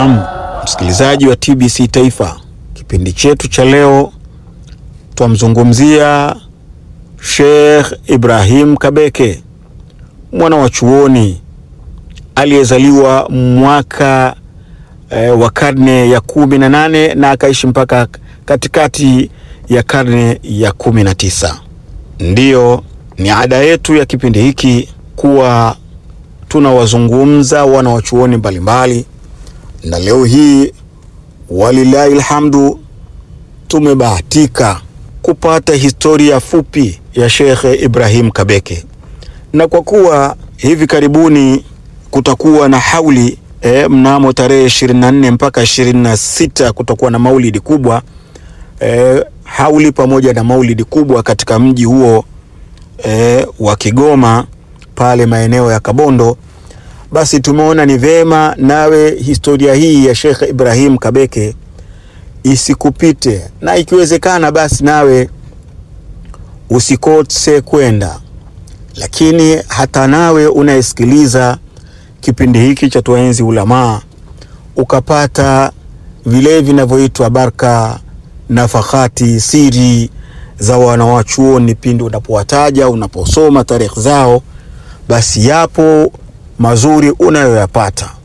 Naam, msikilizaji wa TBC Taifa, kipindi chetu cha leo twamzungumzia Sheikh Ibrahim Kabeke, mwana wa chuoni aliyezaliwa mwaka e, wa karne ya kumi na nane na akaishi mpaka katikati ya karne ya kumi na tisa. Ndiyo, ni ada yetu ya kipindi hiki kuwa tunawazungumza wana wa chuoni mbalimbali, na leo hii walilahi alhamdu tumebahatika kupata historia fupi ya Sheikh Ibrahim Kabeke, na kwa kuwa hivi karibuni kutakuwa na hauli e, mnamo tarehe 24 mpaka 26 kutakuwa na maulidi kubwa e, hauli pamoja na maulidi kubwa katika mji huo e, wa Kigoma pale maeneo ya Kabondo. Basi tumeona ni vema nawe historia hii ya Sheikh Ibrahim Kabeke isikupite, na ikiwezekana basi nawe usikose kwenda. Lakini hata nawe unayesikiliza kipindi hiki cha Tuenzi Ulamaa ukapata vile vinavyoitwa baraka, nafakati, siri za wanawachuoni pindi unapowataja, unaposoma tarehe zao, basi yapo mazuri unayoyapata.